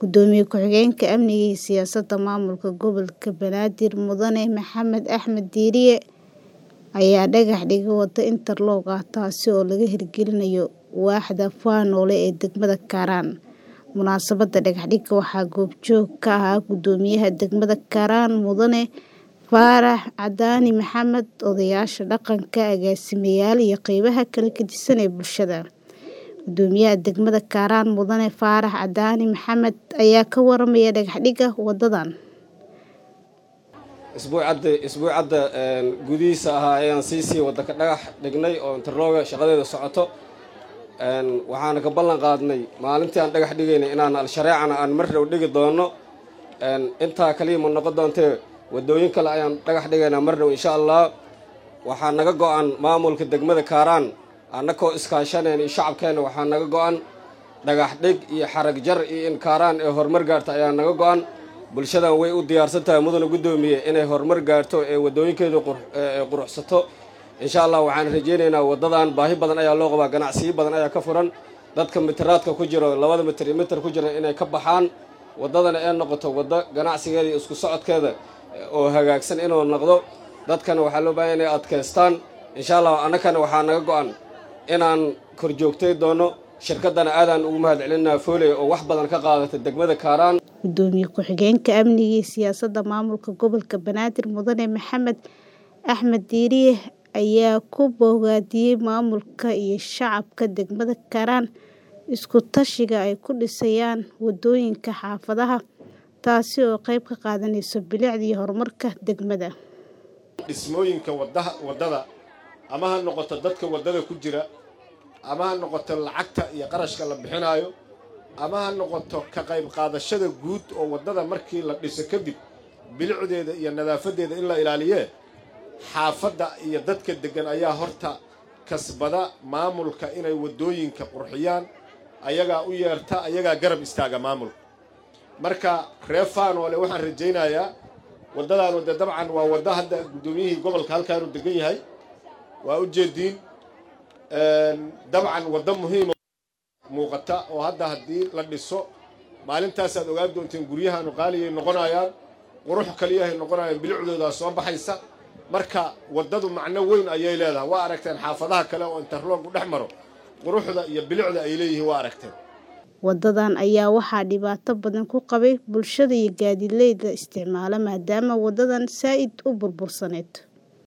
Gudoomiye ku-xigeenka Amniga iyo Siyaasadda Maamulka Gobolka Banaadir Mudane Maxamed Axmed Diiriye ayaa dhagax dhigay waddo interlock ah taasi oo laga hirgelinayo waaxda Fanoole ee degmada Kaaraan. Munaasabadda dhagax dhigga waxaa goobjoog ka ahaa Guddoomiyaha degmada Kaaraan Mudane Faarax Cadaani Maxamed, odayaasha dhaqanka, agaasimayaal iyo qaybaha kala gedisan ee bulshada. Guddoomiyaha degmada Kaaraan Mudane Faarax Cadaani Maxamed ayaa ka warramay dhagax dhigga waddadan. isbuucadda gudihiisa ahaa ayaan sii sii wadda ka dhagax dhignay oo interlooga shaqadeeda socoto waxaana ka ballan qaadnay maalintii aan dhagax dhigaynay inaan al-shareecana aan mar dhow dhigi doono intaa kaliya ma noqon doontee waddooyin kale ayaan dhagax dhigaynaa mar dhow insha allah waxaa naga go-an maamulka degmada kaaraan annakoo iskaashaneen iyo shacabkeenna waxaa naga go-an dhagax dhig iyo xarag jar iyo in kaaraan ee horumar gaarta ayaa naga go-an bulshadan way u diyaarsan tahay mudane guddoomiye inay horumar gaarto ee waddooyinkeedu quruxsato insha allah waxaan rajaynaynaa waddadan baahi badan ayaa loo qabaa ganacsiyo badan ayaa ka furan dadka mitiraadka ku jiro labada mitir iyo mitir ku jira inay ka baxaan waddadana ee noqoto waddo ganacsigeeda iyo isku socodkeeda oo hagaagsan inuu noqdo dadkana waxaa loo baahanya inay adkaystaan insha allah annakana waxaa naga go-an inaan korjoogtay doono shirkaddana aadaan ugu mahad celinaa fooley oo wax badan ka qaadata degmada kaaraan Gudoomiye ku-xigeenka Amniga iyo Siyaasadda Maamulka Gobolka Banaadir Mudane Maxamed Axmed Diiriye ayaa ku bogaadiyay maamulka iyo shacabka degmada Kaaraan isku tashiga ay ku dhisayaan waddooyinka xaafadaha taasi oo qayb ka qaadanaysa bilicda iyo horumarka degmada. dhismooyinka waddada ama ha noqoto dadka waddada ku jira ama ha noqoto lacagta iyo qarashka la bixinaayo ama ha noqoto ka qayb qaadashada guud oo waddada markii la dhiso kadib bilicdeeda iyo nadaafadeeda in la ilaaliyee xaafadda iyo dadka deggan ayaa horta kasbada maamulka inay waddooyinka qurxiyaan ayagaa u yeerta ayagaa garab istaaga maamulka marka reer faanoole waxaan rajaynayaa waddadaan wadde dabcan waa waddo hadda guddoomiyihii gobolka halkaanu degan yahay waa u jeediin dabcan waddo muhiima muuqata oo hadda haddii la dhiso maalintaasaad ogaan doonteen guryahaanu qaaliyay noqonayaan qurux kaliyahay noqonayaan bilicdoodaa soo baxaysa marka waddadu macno weyn ayay leedahay waa aragteen xaafadaha kale oo interloogu dhex maro quruxda iyo bilicda ay leeyihiin waa aragteen Waddadan ayaa waxaa dhibaato badan ku qabay bulshada iyo gaadiidleyda isticmaala maadaama waddadan saa'id u burbursaneyd.